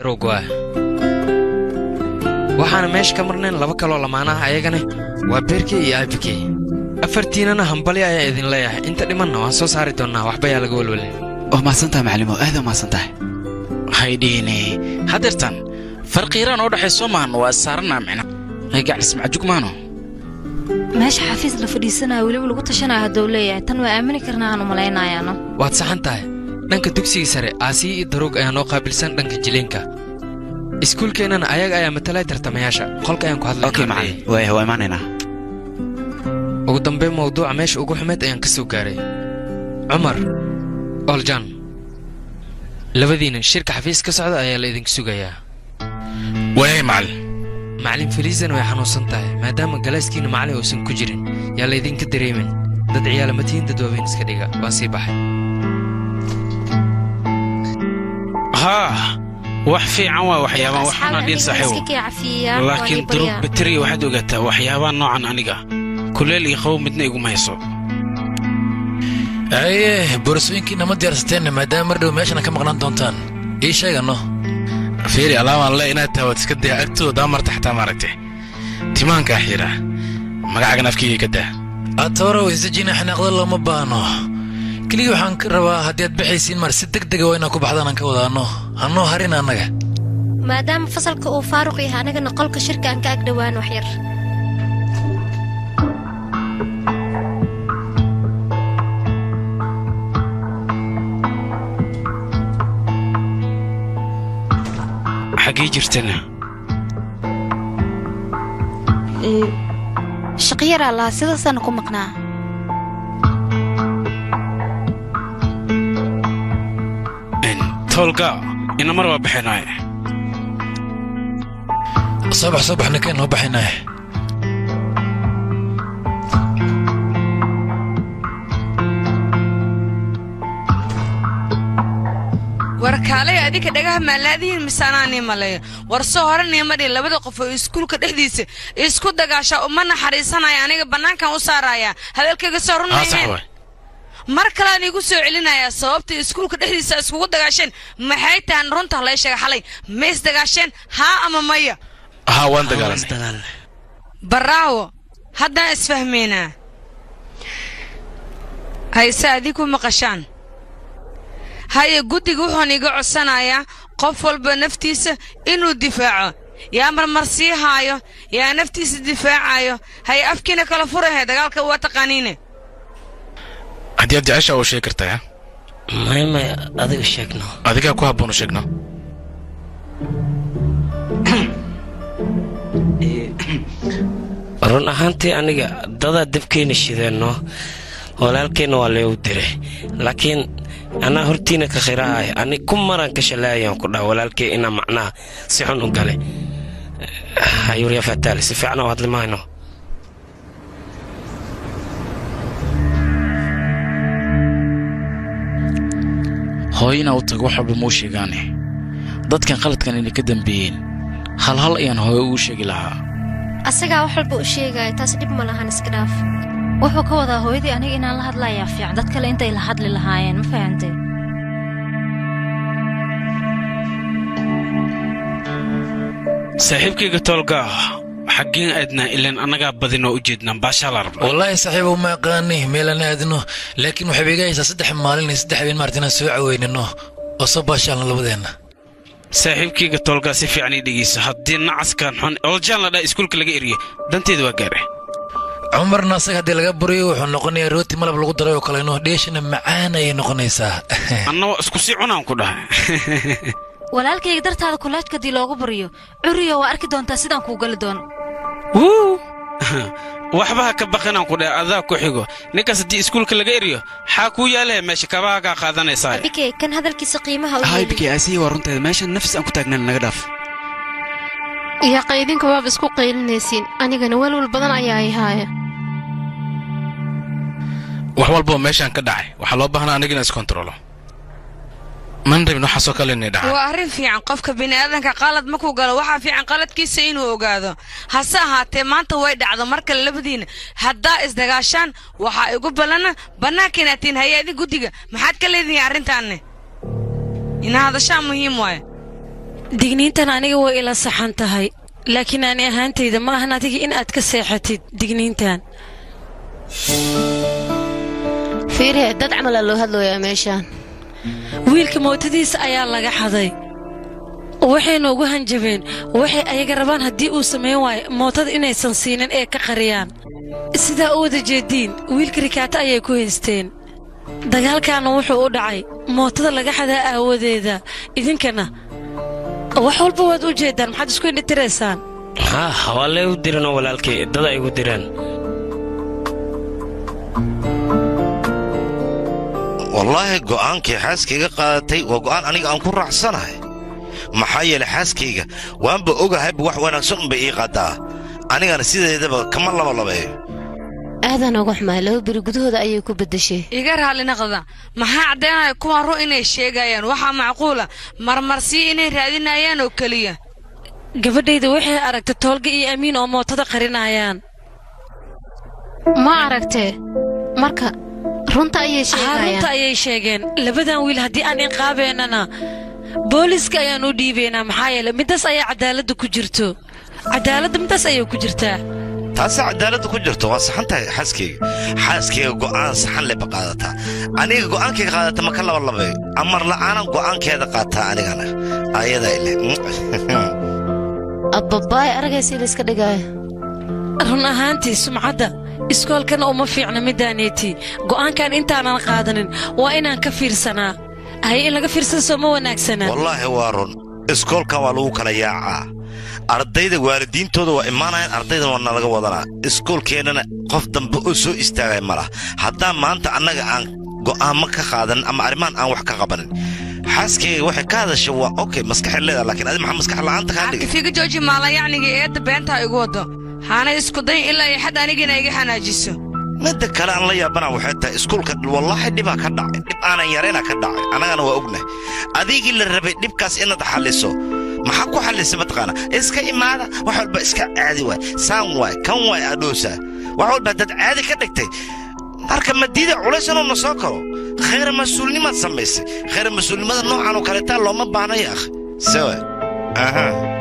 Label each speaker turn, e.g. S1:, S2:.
S1: rogwa waxaana meesha ka marnayn laba kaloo lamaanaha ayagana waa beerkey iyo aabikey afartiinana hambali ayaa idin leeyahay inta dhimanna waan soo saari doonnaa waxba yaa laga welwelin
S2: waa mahadsantahay macallimo aad waa mahadsantahay
S3: haydhiine hadeertan farqiiraan oo dhexay soo maahan waa saaranaa micna gaclis macjug maano
S4: meesha xafiis la fadhiisanayo weliba lagu tashanayo hadduu leeyahay tan waa aamini karnaa aanu malaynayaano
S1: waad saxan tahay dhanka dugsiga sare aasiya iyo daroog ayaa noo qaabilsan dhanka jiliinka iskuulkeennana ayaga ayaa matalay tartamayaasha qolka ayaan ku hadlay
S2: okay macallin waaya waa imaanaynaa
S1: ugu dambayn mawduuca meesha ugu xumeed ayaan ka soo gaaray cumar oljan labadiina shirka xafiis ka socda ayaa la idinku sugayaa
S3: waayay macallin
S1: macallin faliisana way xanuunsan tahay maadaama galaaskiinna macallin uusan ku jirin yaa laydinka dareemin dad ciyaalamatihiin dadwaaweyn iska dhiga waan sii baxay
S3: haa wax fiican waa waxyaabaan waxaana dhiil saaxiibo laakiin duruub bateriya waxaad ogaataa waxyaabaa noocan aniga kuleel iyo qabow midna iguma hayso
S5: aye boorsooyinkiina ma diyaarsateen maadaama mar dhow meeshana ka maqnaan doontaan ii sheegano
S3: fiiri alaabaan le inaad taawad iska daya agtoodaa marta xataa maaragte timaankaa xiidha magacaagan afkiyga ka daa
S5: atoorow isajina xanaaqda looma baahno keligii waxaan ka rabaa haddii aad baxaysiin mar si deg dega waa inaan ku baxdaan aan ka wadaanno hannoo harin annaga
S6: maadaama fasalka uu faaruq yahay anagana qolka shirka aan ka ag dhowaan wax yar
S3: xaggee jirtana
S6: shaqyaraa lahaa sidaasaana ku maqnaa
S3: toolga ina mar waa baxeenaaye
S5: soo bax soo bax ninkeen noo baxaynaaye
S7: war kaalay adinka dhagaha maalaadihiin misaanaa nii maleeyo war soo hore niimadhi labada qof oo iskuulka dhexdiisa isku dagaasha uma naxariisanaya aniga bannaankan u saaraya hadalkayga soo runmayne mar kalean iigu soo celinayaa sababta iskuulka dhexdiisa iskugu dagaasheen maxay tahan runta lay sheega xalay ma isdagaasheen haa ama maya
S3: haa waan dagaalanay
S7: baraawo haddaan isfahmaynaa hayse adiku maqashaan haye guddiga wuxuun iga codsanayaa qof walba naftiisa inuu difaaco yaa marmar sii haayo yaa naftiisa difaacayo haye afkiina kala furahe dagaalka waa taqaaniine
S3: haddii aad jecesha uu sheegi kartaa
S8: may may adiga sheegno
S3: adigaa ku habboon u sheegno
S8: run ahaantii aniga dadaa dabkeenna shideenno walaalkeenna waa leegu diray laakiin anaa hortiina ka khirahay ani ku maran ka shalaayaan ku dhaha walaalkey inaa macnaha si xun u gale hayurya fataali si fiican u hadli mayno
S3: hooyina u tago wax walba muu sheegaane dadkan qaladkan inay ka dambeeyeen hal hal ayaan hooyo ugu sheegi lahaa
S6: asagaa wax walba u sheegaya taas dhib ma lahan iska dhaaf
S4: wuxuu ka wadaa hooyadii aniga inaan la hadlayaa fiican dad kale intay la hadli lahaayeen ma fahantay
S3: saaxiibkayga toolgaa xaggeen aadnaa ilaan annagaa badinoo u jeednaan baashaa la rabnaa
S5: wallaahi saaxiibow ma aqaani meelaan aadno laakiin waxay iga haysaa saddex maalin iyo saddex habeen maarta inaan soo caweynino oo soo baashaalno labadeenna
S3: saaxiibkayga toolgaa si fiican ii dhegeyso haddii nacaskan xun oljaan la dhaa iskuulka laga eriye danteeda waa gaare
S5: cumarna asaga haddii laga buriyo wuxuu noqonayaa rooti malab lagu daray oo kaleno dheeshana macaan ayay noqonaysaa
S3: anna waa isku sii cunaan ku dhahay
S4: walaalkayga dartaada kulaajka haddii loogu bariyo curiyo waa arki doontaa sidaan kuu gali doono
S3: wuu waxba ha ka baqinaan ku dhahay adaa ku xigo ninkaas haddii iskuulka laga eriyo xaa kuu yaalahe meesha kabaha kaa qaadanaysaa
S6: bike kan hadalkiisa qiimaha u
S2: hay bike asiya waa runteeda meeshan nafis aan ku taagnan naga dhaaf
S9: iyo qaydinka waaba isku qaylinaysiin anigana welwal badan ayaa ay haaya
S3: wax walboo meeshaan ka dhacay waxaa loo baahnaa anigina iskontarolo man rabin waxaasoo kale inay dhacaan
S7: waa arrin fiican qofka bini'aadanka qalad markuu galo waxaa fiican qaladkiisa inuu ogaado hase ahaatee maanta way dhacdo mar kale labadiina haddaa isdagaashaan waxaa igu ballana bannaanka inaad tihiin hay-adi guddiga maxaad ka leedihiin arrintaanne ina hadashaa muhiim waaye
S10: digniintan aniga way ila saxan tahay laakiin ani ahaantayda ma ahan adiga in aad ka seexatid digniintan
S9: fiirihe dad camalaa loo hadlooyaa meeshaan
S10: wiilka mootadiisa ayaa laga xaday waxayna ugu hanjabeen waxay ayaga rabaan haddii uu samayn waayo mootada inaysan siinin ee ka qariyaan sidaa u wada jeediin wiilka rikaato ayay ku haysteen dagaalkaana wuxuu u dhacay mootada laga xadaa aawadeeda idinkana wax walba waad u jeeddaan maxaad isku indhitiraysaan
S8: haa waa lee u diranoo walaalkay dada igu direen
S11: wallaahi go'aankii xaaskayga qaadatay waa go'aan aniga aan ku raacsanahay maxaa yeelay xaaskayga waanba ogahayba wax wanaagsan unbay ii qaadaa anigana sideedaba kama labalabeeyo
S9: aadaan uga xumaa laba beri gudahooda ayay ku beddeshay
S7: iga raalli naqda maxaa caddaynaya kuwan ru inay sheegayaan waxaa macquula marmarsii inay raadinayaan oo keliya
S10: gabadhayda waxay aragtay toolga iyo amiin oo mootada qarinayaan
S9: ma aragtee marka runta ayay
S10: haa runta
S9: sheegayaan
S10: ayay sheegeen labadan wiil haddii aan inqaabeennana booliiska ayaan u dhiibaynaa maxaa yeelay midaas ayaa cadaaladda ku jirto cadaaladda midaas ayay ku jirtaa
S11: taasee cadaaladda ku jirto waa saxan tahay xaaskayga xaaskayga go'aan saxan leba qaadataa aniga go'aankayga qaadata ma ka labalabeeyo amar la'aanan go'aankeeda qaataa anigana ayadaa ile
S9: abbabaay aragaysa ila iska dhigaayo
S10: run ahaantii sumcadda iskoolkana uma fiicna midaaneetii go'aankan intaanan qaadanin waa inaan ka fiirsanaa haye in laga fiirsada soo ma wanaagsanaa
S11: wallaahi waa run iskoolkan waa lagu kala yaacaa ardayda waalidiintooda waa imaanayaan ardaydan waa nalaga wadanaa iskoolkeennana qof dambe oo soo istaagaya ma lah haddaan maanta annaga aan go'aamo ka qaadanin ama arrimahan aan wax ka qabanin xaaskayga waxay ka hadasha waa okay maskaxay leedaha laakiin adi maxaa maskax la'aanta kaa dhigay
S7: figa jooji maalayacniga eedda beentaa igu waddo haana isku dayin ilaa iyo xad anigina iga xanaajiso
S11: midda kale aan la yaabana waxay tahay iskuulka wallaahi dhibaa ka dhacay dhib aanan yarayna ka dhacay annagana waa ognahay adigii la rabay dhibkaas inaad xalliso maxaa ku xallisay mataqaana iska imaada wax walba iska caadi waay saan waay kan waay adhoosaa wax walba haddaad caadi ka dhigtay marka madiida culays inuu na soo karo khayra mas-uulnimaad samaysay khayra mas-uulnimada noocan oo kaleetaa looma baahna ya akhi sewa aha